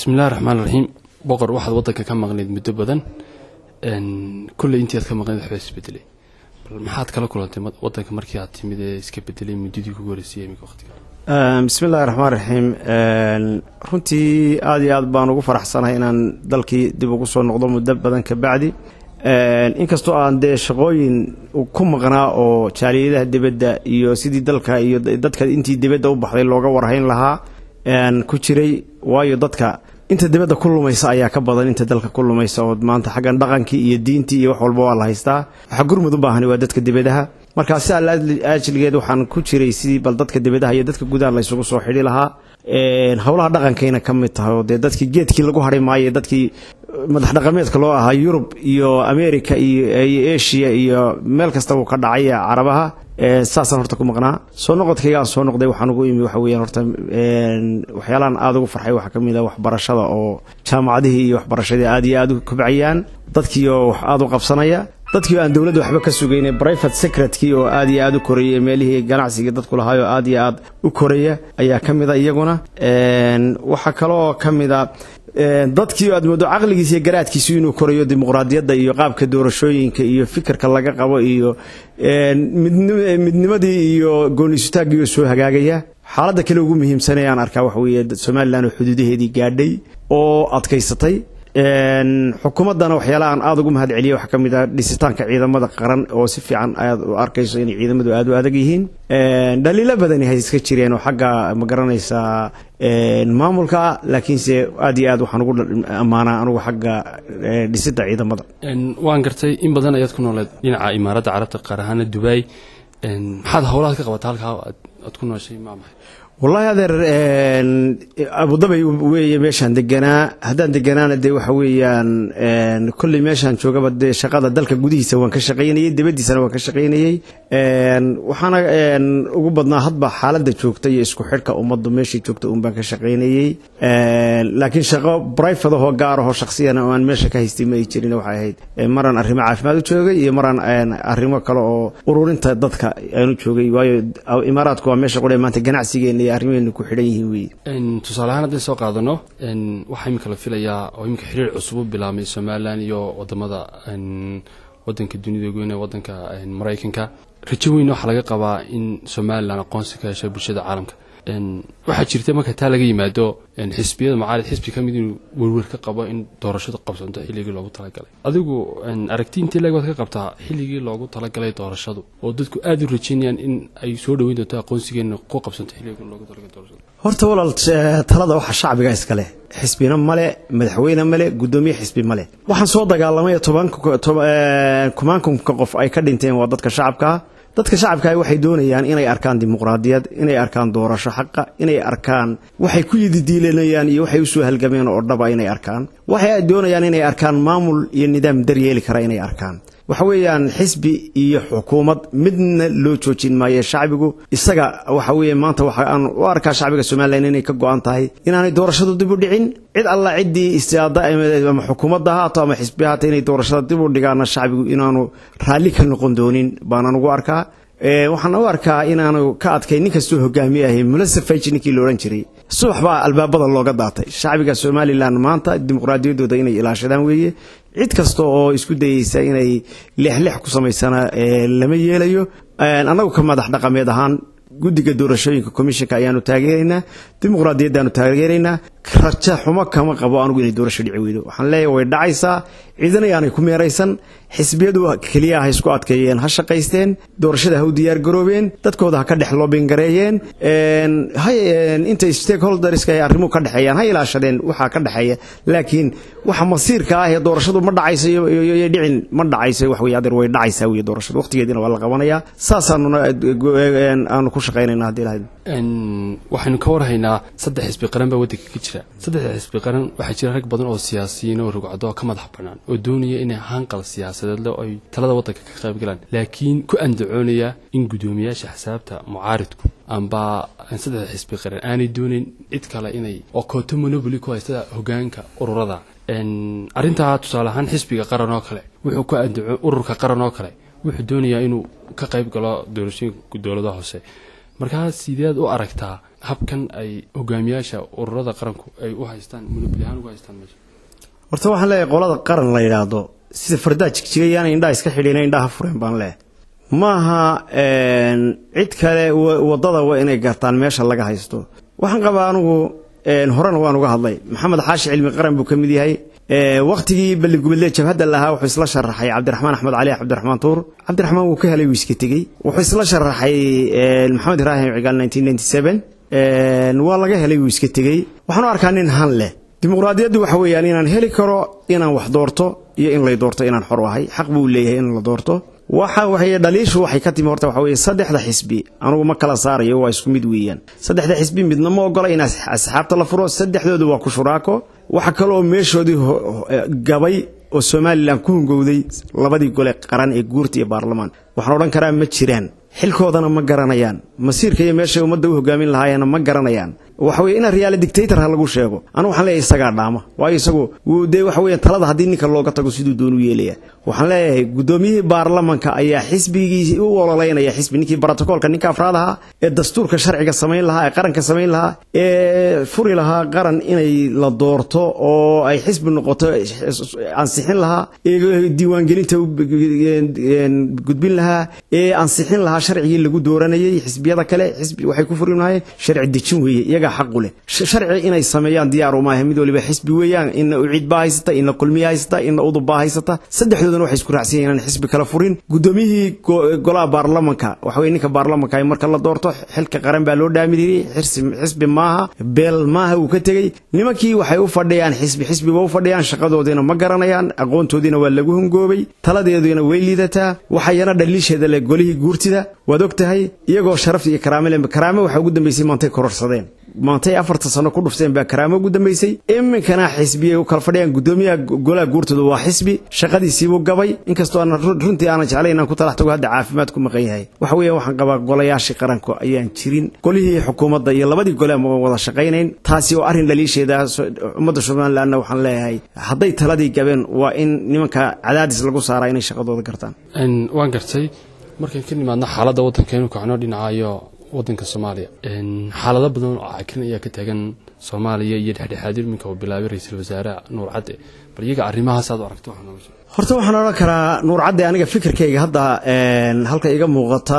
bismillahi raxmaan raxiim boqor waxaad waddanka ka maqnayd muddo badan kolley intii aad ka maqnayd waxba isbedelay bal maxaad kala kulantay waddanka markii aad timid ee iska bedelay muddadii kugu horeysay imika waqtiga bismi illahi raxmaan raxiim runtii aada iyo aad baan ugu faraxsanahay inaan dalkii dib ugu soo noqdo muddo badan ka bacdi inkastoo aan dee shaqooyin ku maqnaa oo jaaliyadaha dibadda iyo sidii dalka iyo dadka intii dibadda u baxday looga warhayn lahaa ku jiray waayo dadka inta dibadda ku lumaysa ayaa ka badan inta dalka ku lumaysa oo maanta xaggan dhaqankii iyo diintii iyo wax walba waa la haystaa waxaa gurmud u baahani waa dadka dibadaha markaa si alla ajligeed waxaan ku jiray sidii bal dadka dibadaha iyo dadka gudaha laysugu soo xidhi lahaa howlaha dhaqankayna ka mid tahay oo dee dadkii geedkii lagu hadhay maayo dadkii madax dhaqameedka loo ahaa yurub iyo america iyo asia iyo meel kasta uu ka dhacay carabaha saasaan horta ku maqnaa soo noqodkayga aan soo noqday waxaan ugu imi waxa weyaan horta waxyaalahan aada ugu farxay waxaa ka mid a waxbarashada oo jaamacadihii iyo waxbarashadii aada iyo aada u kobcayaan dadkii oo wax aada u qabsanaya dadkii oo aan dowladda waxba ka sugaynay private secretkii oo aada iyo aada u korayay meelihii ganacsiga dadku lahaayoo aada iyo aada u koraya ayaa ka mid a iyaguna waxaa kaloo ka mid a dadkii aad moodo caqligiisa iyo garaadkiisu inuu korayo dimuqraadiyadda iyo qaabka doorashooyinka iyo fikirka laga qabo iyo midnimadii iyo gooniisutaaggii oo soo hagaagaya xaaladda kale ugu muhiimsanee aan arkaa waxa weeye somalilan oo xuduudaheedii gaadhay oo adkaysatay xukuumaddana waxyaalaha aan aada ugu mahad celiya waxaa ka mid ah dhisitaanka ciidamada qaran oo si fiican aad u arkayso inay ciidamadu aada u adag yihiin dhaliilo badani hay iska jireen oo xagga ma garanaysaa maamulka ah laakiinse aad iyo aad waxaan ugu ammaanaa anugu xagga dhisidda ciidamada waan gartay in badan ayaad ku nooleed dhinaca imaaradda carabta qaar ahaana dubai maxaad howlahaad ka qabata halkaa aad ku nooshay maa maxay wallahi adeer abudabay weeye meeshaan deganaa haddaan deganaana dee waxa weeyaan kolley meeshaan joogaba dee shaqada dalka gudihiisa waan ka shaqaynayey dibaddiisana waan ka shaqaynayey waxaana ugu badnaa hadba xaaladda joogta iyo isku xidhka ummaddu meeshii joogta uun baan ka shaqaynayey laakiin shaqo brifate ahoo gaar ahoo shaksiyana oo aan meesha ka haystay ma ay jirin waxay ahayd maraan arrimo caafimaad u joogay iyo maraan arrimo kale oo ururinta dadka aanu joogay waayo imaaraadku waa meesha qudhe maanta ganacsigeena iyo arrimeenu ku xidhan yihiin weye tusaale ahaan haddii soo qaadano waxaa imika la filayaa oo imika xiriir cusub u bilaabmay somalilan iyo wadamada wadanka dunida goyn ee wadanka maraykanka rajo weyn waxaa laga qabaa in somalilan aqoonsi ka hesho bulshada caalamka waxaa jirta marka taa laga yimaado xisbiyada mucaarid xisbi ka mid inuu werwer ka qabo in doorashadu qabsanto xilligii loogu talagalay adigu aragti intii leeg baad ka qabtaa xilligii loogu talagalay doorashadu oo dadku aada u rajeynayaan in ay soo dhoweyn doonto aqoonsigeena ku qabsanto xilligii loogu talagalay doorashadu horta walaal talada waxa shacbiga iskale xisbina male madaxweyne male guddoomiye xisbi male waxaan soo dagaalamay kumaankunka qof ay ka dhinteen waa dadka shacabkaa dadka shacabka waxay doonayaan inay arkaan dimuqraadiyad inay arkaan doorasho xaqa inay arkaan waxay ku yididiilanayaan iyo waxay usoo halgameen oo dhaba inay arkaan waxay doonayaan inay arkaan maamul iyo nidaam daryeeli kara inay arkaan waxa weeyaan xisbi iyo xukuumad midna loo joojin maayo shacbigu isaga waxa weeye maanta waxa aan u arkaa shacbiga somalilan inay ka go-an tahay inaanay doorashadu dib u dhicin cid alla ciddii istiaada ama xukuumadda haato ama xisbi haato inay doorashada dib u dhigaana shacbigu inaanu raalli ka noqon doonin baanaan ugu arkaa waxaan u arkaa inaanu ka adkay nin kastoo hogaamiye ahay mulasafaj ninkii la odhan jiray subax baa albaabada looga daatay shacbiga somalilan maanta dimuqraadiyaddooda inay ilaashadaan weeye cid kasta oo isku dayeysa inay leexleex ku samaysana lama yeelayo annagu ka madax dhaqameed ahaan guddiga doorashooyinka commishinka ayaanu taageeraynaa dimuqraadiyaddaanu taageeraynaa raja xumo kama qabo anugu inay doorasho dhici weydo waxaan leeyahay way dhacaysaa ciidana yaanay ku meeraysan xisbiyadu keliya ha isku adkeeyeen ha shaqaysteen doorashada ha u diyaar garoobeen dadkooda ha ka dhex loobingareeyeen intay stakeholderska ay arrimuhu ka dhexeeyaan ha ilaashadeen waxaa ka dhexeeya laakiin waxa masiirka ah ee doorashadu ma dhacayso iyo dhicin ma dhacayso wax wey adeer way dhacaysaa wey doorashadu waqtigeediina waa la qabanayaa saasaanuna aanu ku shaqaynayna haddii lahayd waxaynu ka warhaynaa saddex xisbi qaran baa waddanka ka jira saddexda xisbi qaran waxaa jira rag badan oo siyaasiyiin oo rugcado oo ka madax bannaan oo doonaya inay hanqal siyaasadeedle oo ay talada waddanka ka qayb galaan laakiin ku andacoonaya in guddoomiyaasha xisaabta mucaaridku amba saddexda xisbi qaran aanay doonayn cid kale inay oo kooto monoboli ku haysta hogaanka ururada arrintaa tusaale ahaan xisbiga qaran oo kale wuxuu ku andaco ururka qaran oo kale wuxuu doonayaa inuu ka qayb galo doorashooyinka dowladaha hoose markaa sideed u aragtaa habkan ay hogaamiyaasha ururada qaranku ay u haystaan munabili ahaan ugu haystaan meesha horta waxaan leeyahay qolada qaran la yidhaahdo sida fardaa jigjigayaana indhaha iska xidhiina indhaha fureen baan leeyahay maaha cid kale wadada waa inay gartaan meesha laga haysto waxaan qabaa anigu horena waan uga hadlay maxamed xaashi cilmi qaran buu ka mid yahay wakhtigii balligubadle jabhadda lahaa wuxuu isla sharaxay cabdiraxmaan axmed cali cabdiraxmaan tuur cabdiraxmaan wuu ka helay wuu iska tegey wuxuu isla sharaxay maxamed ibraahim cigaal waa laga helay wuu iska tegey waxaan u arkaa nin han leh dimuqraadiyaddu waxa weeyaan inaan heli karo inaan wax doorto iyo in lay doorto inaan xor u ahay xaq buu leeyahay in la doorto waxa waxay dhaliishu waxay ka timi horta waxa weeye saddexda xisbi anugu ma kala saarayo waa isku mid weeyaan saddexda xisbi midna ma ogola in asxaabta la furo saddexdoodu waa ku shuraako waxa kaloo meeshoodii gabay oo somalilan ku hungowday labadii gole qaran ee guurta iyo baarlamaan waxaan odhan karaa ma jiraan xilkoodana ma garanayaan masiirka iyo meeshay ummadda u hogaamin lahaayeenna ma garanayaan waxa weye inaan riyaale dictator ha lagu sheego anigu waxaan leeyahay isagaa dhaama waayo isagu wuu dee waxa weeye talada haddii ninka looga tago siduu doonu yeelaya waxaan leeyahay guddoomiyihii baarlamanka ayaa xisbigii u ololeynaya xisbi ninkii brotocoolka ninka afraad ahaa ee dastuurka sharciga samayn lahaa ee qaranka samayn lahaa ee furi lahaa qaran inay la doorto oo ay xisbi noqoto ansixin lahaa ee diiwaangelinta gudbin lahaa ee ansixin lahaa sharcigii lagu dooranayay xisbiyada kale xisbi waxay ku furin lahaayeen sharci dejin weeye iyagaa xaqu leh sharci inay sameeyaan diyaar uma aha mid waliba xisbi weeyaan ina ucid baa haysata ina kulmiya haysata ina udub baa haysata saddexdoodana waxay isku raacsan yihiin inaan xisbi kala furin guddoomiyihii golaha baarlamanka waxa weye ninka baarlamanka ay marka la doorto xilka qaran baa loo dhaamiriyey xisbi maaha beel maaha uu ka tegey nimankii waxay u fadhiyaan xisbi xisbiba u fadhiyaan shaqadoodiina ma garanayaan aqoontoodiina waa lagu hungoobay taladeeduna way liidataa waxayana dhaliisheeda le golihii guurtida waad og tahay iyagoo sharaf iyo karaame le karaame waxaa ugu dambeysay maantay kororsadeen maantay afarta sano ku dhufteen baa karaamo ugu dambeysay iminkana xisbiyay u kala fadhiyaan guddoomiyaha golaha guurtooda waa xisbi shaqadiisiibuu gabay inkastoo aan runtii aanan jeclayn inaan ku talax tago hadda caafimaad ku maqan yahay waxa weeyaan waxaan qabaa golayaashii qaranku ayaan jirin golihii xukuumadda iyo labadii gole ma wada shaqaynayn taasi oo arrin dhaliisheeda ummadda somalilandna waxaan leeyahay hadday taladii gabeen waa in nimanka cadaadis lagu saaraa inay shaqadooda gartaan waan gartay markaan ka nimaadno xaaladda waddanka inuu kacno dhinacayo wadanka soomaaliya xaalado badan oo cakirin ayaa ka taagan soomaaliya iyo dhexdhexaadir iminka uu bilaabay ra-iisul wasaare nuur cadde bal iyaga arrimahaas aad u aragto horta waxaan odhan karaa nuur cadde aniga fikirkayga hadda halka iga muuqata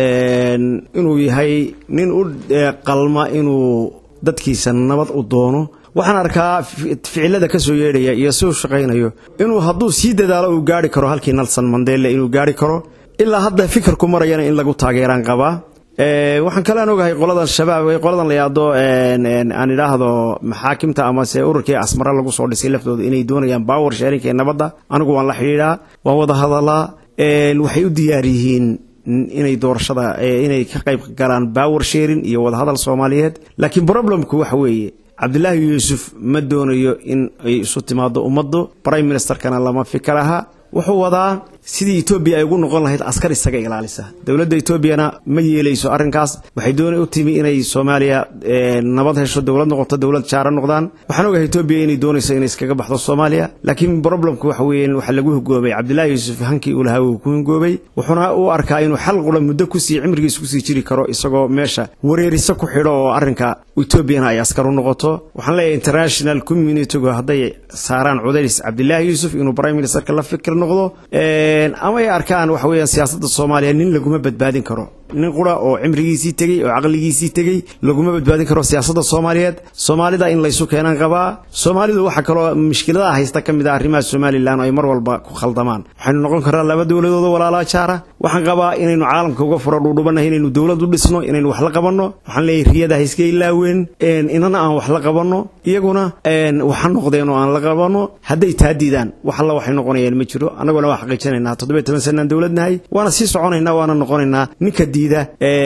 inuu yahay nin u qalma inuu dadkiisa nabad u doono waxaan arkaa ficilada ka soo yeedhaya iyo si u shaqaynayo inuu hadduu sii dadaalo uu gaari karo halkii nelson mandela inuu gaari karo ilaa hadda fikirku marayana in lagu taageeraan qabaa waxaan kalean ogahay qoladan shabaab qoladan la yaado aan idhaahdo maxaakimta amase ururkii asmara lagu soo dhisay laftooda inay doonayaan bawer sheerinka ee nabadda anigu waan la xidhiidhaa waan wada hadalaa waxay u diyaar yihiin inay doorashada inay ka qayb galaan bawer sheerin iyo wadahadal soomaaliyeed laakiin problemku waxa weeye cabdilaahi yuusuf ma doonayo in ay isu timaado ummaddu prime ministerkana lama fikir aha wuxuu wadaa sidii etoobiya ay ugu noqon lahayd askar isaga ilaalisa dowladda etoobiyana ma yeelayso arrinkaas waxay doona u timi inay soomaaliya nabad hesho dowlad noqoto dowlad jaara noqdaan waxaan ogahay etoobiya inay doonayso inay iskaga baxdo soomaaliya laakiin problemku waxa weeye waxa lagu hungoobay cabdilaahi yuusuf hankii uu lahaa wuu ku hungoobay wuxuuna u arkaa inuu xal qura muddo kusii cimrigiisa kusii jiri karo isagoo meesha wareeriso ku xidho oo arrinka etoobiyana ay askar u noqoto waxaan leeyahay international communitygu hadday saaraan cudays cabdilaahi yuusuf inuu prime ministerka la fikir noqdo ama ay arkaan waxa weeyaan siyaasadda soomaaliya nin laguma badbaadin karo nin qura oo cimrigiisii tegey oo caqligiisii tegey laguma badbaadin karo siyaasadda soomaaliyeed soomaalida in laysu keenaan qabaa soomaalidu waxaa kaloo mushkiladaha haysta ka mid ah arrimaha somalilan oo ay mar walba ku khaldamaan waxaynu noqon karnaa laba dowladooda walaalaa jaara waxaan qabaa inaynu caalamka uga furo dhuudhubannahay inaynu dowlad u dhisno inaynu wax la qabanno waxaan leeyahay riyada ha iska ilaaween inana aan wax la qabanno iyaguna waxa noqdeen oo aan la qabanno hadday taa diidaan wax alla waxay noqonayaan ma jiro annaguna waa xaqiijinaynaa toddobiyo toban sanaan dowladnahay waana sii soconaynaa waana noqonaynaa ninka diida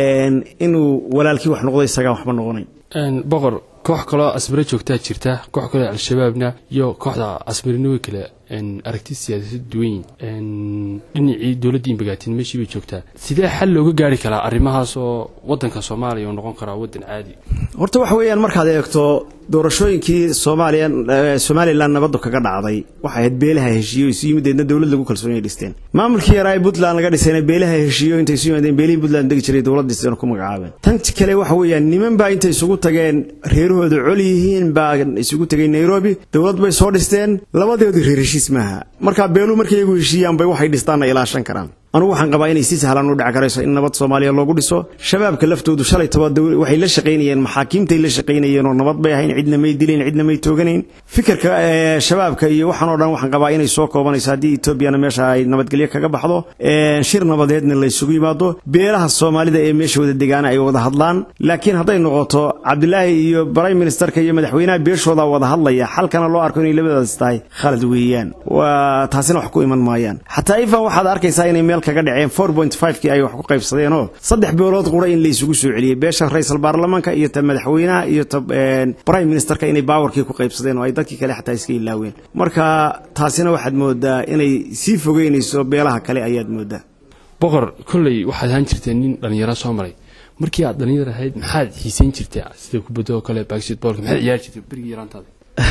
inuu walaalkii wax noqdo isagaan waxba noqonayn boqor koox kaloo asmare joogtaa jirta koox kaloo al-shabaabna iyo kooxda asmarinowi kale aragti siyaasad duwan dhinacii dowladdii bagaatin meeshii bay joogtaa sidee xal looga gaari karaa arrimahaas oo waddanka soomaaliya uu noqon karaa waddan caadi horta waxa weeyaan markaad eegto doorashooyinkii soomaaliya somalilan nabadu kaga dhacday waxay ahayd beelaha heshiiyo isu yimideedna dowlad lagu kalsoonay dhisteen maamulkii yaraa ee puntland laga dhisayna beelaha heshiiyo intay isu yimaadeen beelihii puntland degi jiray dowlad dhisteen ku magacaabeen tan kale waxa weeyaan niman baa intay isugu tageen reerahooda col yihiin baa isugu tegay nairobi dowlad bay soo dhisteen labadoodii reer heshiis maaha markaa beeluu markay iyagu heshiiyaan bay waxay dhistaanna ilaashan karaan anugu waxaan qabaa inay si sahlan u dhici karayso in nabad soomaaliya loogu dhiso shabaabka laftoodu shalay toba waxay la shaqaynayeen maxaakiimtay la shaqaynayeen oo nabad bay ahayn cidna may dilayn cidna may tooganayn fikirka shabaabka iyo waxaan oo dhan waxaan qabaa inay soo koobanayso haddii etoobiyana meesha ay nabadgelyo kaga baxdo shir nabadeedna la isugu yimaado beelaha soomaalida ee meesha wada degaana ay wada hadlaan laakiin hadday noqoto cabdilaahi iyo prime ministerka iyo madaxweynaha beeshooda wada hadlaya xalkana loo arko inay labadaas tahay khalad weeyaan waa taasina wax ku iman maayaan xataa ifan waxaad arkaysaa inay meel kaga dhaceen four point five-kii ay wax ku qaybsadeenoo saddex beelood qura in la isugu soo celiyey beesha ra-iisal baarlamaanka iyo ta madaxweynaha iyo ta prime ministerka inay baawarkii ku qaybsadeen oo ay dadkii kale xataa iska ilaaween marka taasina waxaad moodaa inay sii fogeynayso beelaha kale ayaad moodaa boqor kolley waxaad ahaan jirteen nin dhallinyaro soo maray markii aad dhallinyar ahayd maxaad xiisayn jirtay sida kubadda oo kale basketboolka maxaad ciyaari jirtay berigii yaraantaada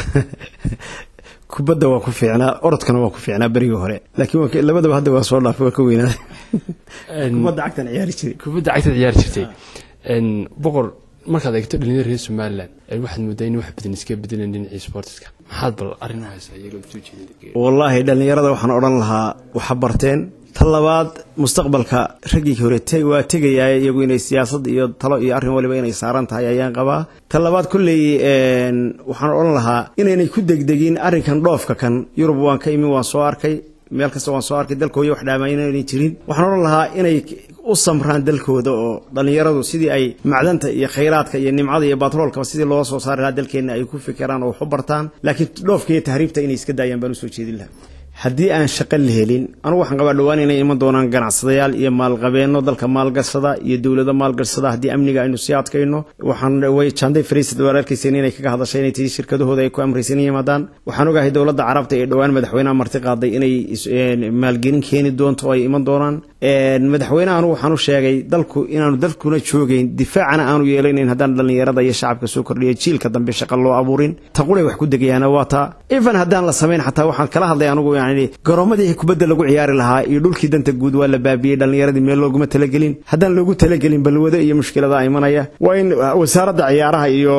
kubadda waa ku fiicnaa orodkana waa ku fiicnaa berigii hore laakiin labadaba hadda waa soo dhaafay waa ka weynaaday kubadda cagtan ciyaari jiray kubadda cagtaad ciyaari jirtay boqor markaad eegto dhalinyada reer somalilan waxaad moodaa in wax badan iska bedelan dhinacii sportiska maxaad bal arrin u haysaa iyaga soo jeedin wallaahi dhallinyarada waxaan odhan lahaa waxa barteen ta labaad mustaqbalka raggii hore waa tegayaa iyagu inay siyaasad iyo talo iyo arrin waliba inay saaran tahay ayaan qabaa ta labaad kolley waxaan odhan lahaa inaynay ku degdegin arrinkan dhoofka kan yurub waan ka imi waan soo arkay meel kasta waan soo arkay dalkooda wax dhaama inaynay jirin waxaan odhan lahaa inay u samraan dalkooda oo dhallinyaradu sidii ay macdanta iyo khayraadka iyo nimcada iyo batroolkaba sidii loo soo saari lahaa dalkeenna ay ku fikiraan oo wax u bartaan laakiin dhoofka iyo tahriibta inay iska daayaan baan usoo jeedin lahaa haddii aan shaqo la helin anugu waxaan qabaa dhowaan inay iman doonaan ganacsadayaal iyo maalqabeenno dalka maalgashada iyo dowlado maalgashada haddii amniga aynu sii adkayno waxaan janday fariisad waa arkaysan inay kaga hadashay inay tii shirkadahooda ay ku amraysan yimaadaan waxaan ogahay dowladda carabta ee dhowaan madaxweynaha marti qaaday inay maalgelin keeni doonto oo ay iman doonaan madaxweynaha anugu waxaan u sheegay dalku inaanu dalkuna joogayn difaacana aanu yeelanayn haddaan dhallinyarada iyo shacabka soo kordhiya jiilka dambe shaqa loo abuurin taquray wax ku degayaana waa taa even haddaan la samayn xataa waxaan kala hadlay anugu garoomadii kubadda lagu ciyaari lahaa iyo dhulkii danta guud waa la baabiyey dhallinyaradii meel looguma talagelin haddaan loogu talagelin balwado iyo mushkilada imanaya waa in wasaaradda ciyaaraha iyo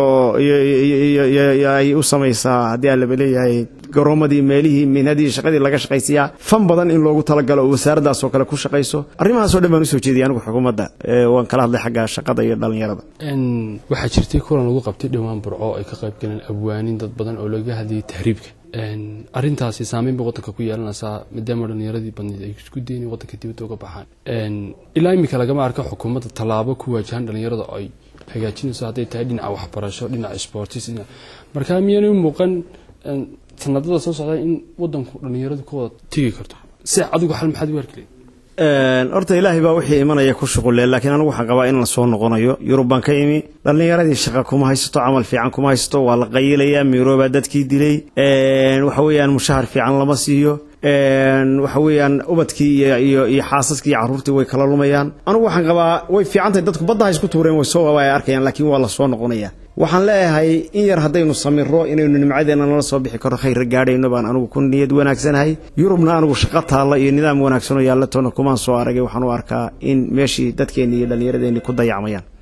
ay u samaysaa haddii aan laba leeyahay garoomadii meelihii minhadii shaqadii laga shaqaysiyaa fan badan in loogu talagalo oo wasaaraddaas oo kale ku shaqayso arrimahaasoo dhan baan usoo jeediyay anigu xukuumadda waan kala hadlay xagga shaqada iyo dhallinyarada waxaa jirtay kulan lagu qabtay dhowaan burco ay ka qayb galeen abwaanin dad badan oo laga hadlayay tahriibka arrintaasi saameyn bay waddanka ku yeelanaysaa maadaama dhallinyaradii badneed ay isku dayn waddanka dibadda uga baxaan ilaa iminka lagama arko xukuumadda tallaabo ku waajahan dhallinyarada ay hagaajinayso hadday tahay dhinaca waxbarasho dhinaca sportis markaa miyaanay muuqan sanadada soo socda in waddanku dhallinyaradu ka wada tegi karto si adigu xal maxaad u arki horta ilaahay baa wixii imanaya ku shuqulle laakiin anigu waxaan qabaa in la soo noqonayo yurub baan ka imi dhallinyaradii shaqa kuma haysato camal fiican kuma haysato waa la qayilayaa miroobaa dadkii dilay waxa weeyaan mushahar fiican lama siiyo waxa weeyaan ubadkii iyo iyo xaasaskii iyo carruurtii way kala lumayaan anigu waxaan qabaa way fiican tahay dadku badda ha isku tuureen way soo ay arkayaan laakiin waa la soo noqonaya waxaan leeyahay in yar haddaynu samiro inaynu nimcadeena nala soo bixi karo khayra gaadhayno baan anigu ku niyad wanaagsanahay yurubna anigu shaqo taalla iyo nidaam wanaagsanoo yaallatoona kumaan soo aragay waxaan u arkaa in meeshii dadkeenni iyo dhallinyaradeenni ku dayacmayaan